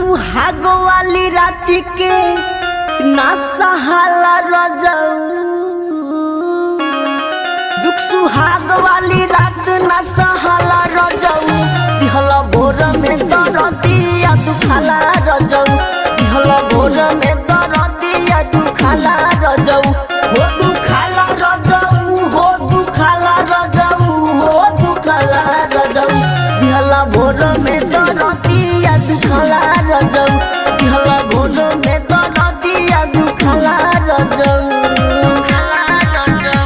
सुहाग वाली रात के ना सहाला रजऊ दुख सुहाग वाली रात ना सहाला रजऊ दिहला भोर में दरदिया दुखाला रजऊ दिहला भोर में दरदिया दुखाला रजऊ हो दुखाला रजऊ हो दुखाला रजऊ हो दुखाला रजऊ दिहला भोर में दरदिया दुखाला रजऊ दिहला भोर में दरदिया दुखाला रजऊ दुखाला रजऊ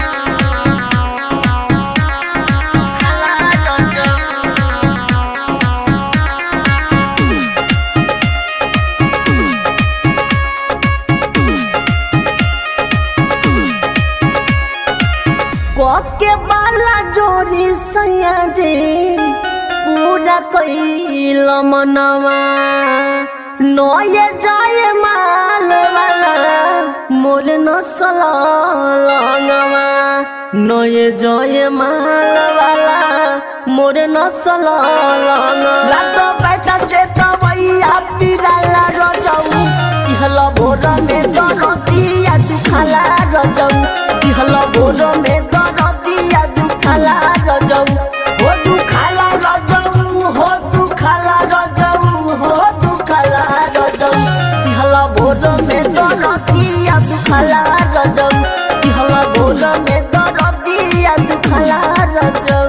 के बाला जोरी सैया जे पूरा कैल मनवा नये जाए माल वाला मोर नसल लंगवा नये जय माल वाला मोर नसल लंगवा रातो बैठा से तवैया पिराला रजऊ इहला भोर में दरदिया दुखाला रजऊ इहला भोर में दरदिया दुखाला रजऊ हो दुखाला रजऊ हो दुखाला रजऊ हो दुखाला रजऊ इहला भोर में दरदिया दुखाला रजऊ इहला भोर में दरदिया दुखाला रजऊ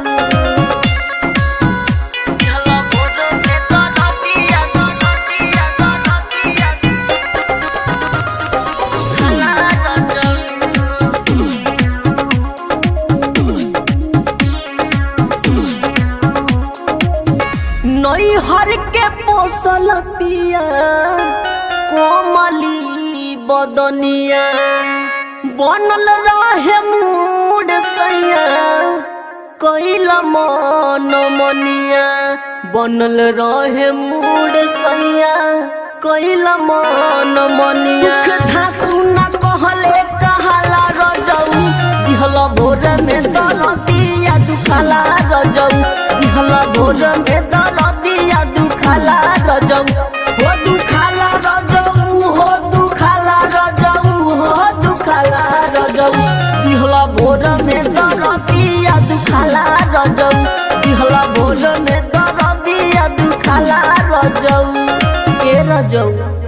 इहला भोर में दरदिया दरदिया दरदिया दुखाला रजऊ नैहर के पोसल पिया कोमली बदनिया बनल रहे मूड सैया कैल मन मनिया बनल रहे मूड सैया कैल मन मनिया धासु न कहले कहाला रजऊ दिहला भोर में दरदिया दुखाला रजऊ दिहला भोर में दरदिया दुखाला रजऊ हो दुखाला रजऊ हो दुखाला रजऊ हो दुखाला रजऊ दिहला भोर में दरदिया दुखाला रजऊ दिहला भोर में दरदिया दुखाला रजऊ के रजऊ